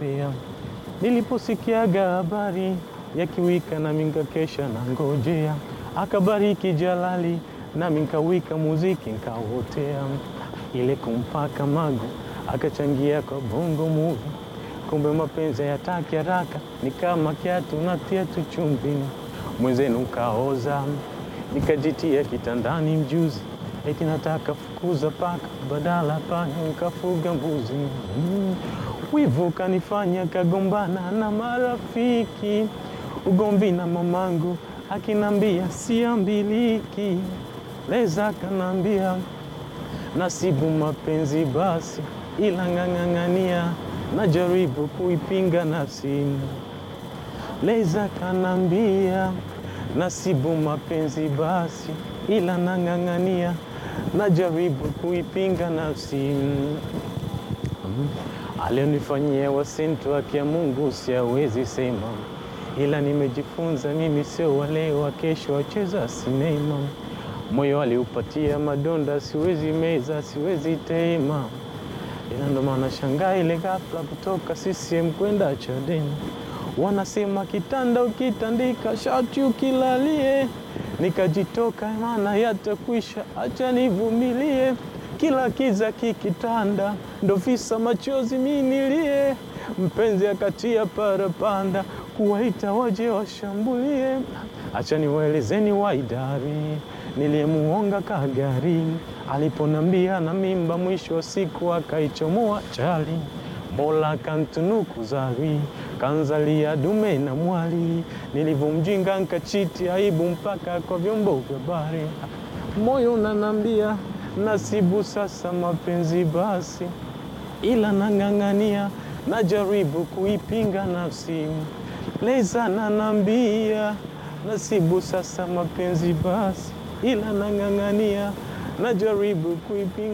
kanambia, niliposikiaga habari ya kiwika nami nkakesha na ngojea, akabariki Jalali nami nkawika muziki nkawotea, ile kumpaka magu akachangia kwa bongo movie kumbe mapenzi hayataki haraka, ni kama kiatu natia tu chumbini, mwenzenu kaoza, nikajitia kitandani mjuzi, eti nataka fukuza paka, badala panya nikafuga mbuzi. Mm. Wivu kanifanya kagombana na marafiki, ugomvi na mamangu akinambia siambiliki, leza kanambia nasibu mapenzi basi, ila ng'ang'ang'ania najaribu kuipinga nafsi. Leza kanambia nasibu mapenzi basi, ila nang'ang'ania najaribu kuipinga nafsi. Mm. Alionifanyia wasintu wake ya Mungu siawezi sema, ila nimejifunza mimi sio wale wa kesho wacheza sinema. Moyo aliupatia madonda, siwezi meza, siwezi tema ila ndo maana shangaa ile ghafla kutoka CCM kwenda Chadema. Wanasema kitanda ukitandika shati ukilalie, nikajitoka maana yatakwisha, acha nivumilie. Kila kiza kikitanda, ndo visa machozi minilie. Mpenzi akatia parapanda, kuwaita waje washambulie. Acha niwaelezeni waidari niliyemuonga kagari aliponambia na mimba, mwisho wa siku akaichomoa chali. Mola kantunuku zawi kanzalia dume na mwali, nilivyomjinga nkachiti aibu mpaka kwa vyombo vya habari. Moyo unanambia nasibu sasa mapenzi basi, ila nang'ang'ania najaribu kuipinga nafsi. Leza nanambia nasibu sasa mapenzi basi, ila nang'ang'ania najaribu kuipinga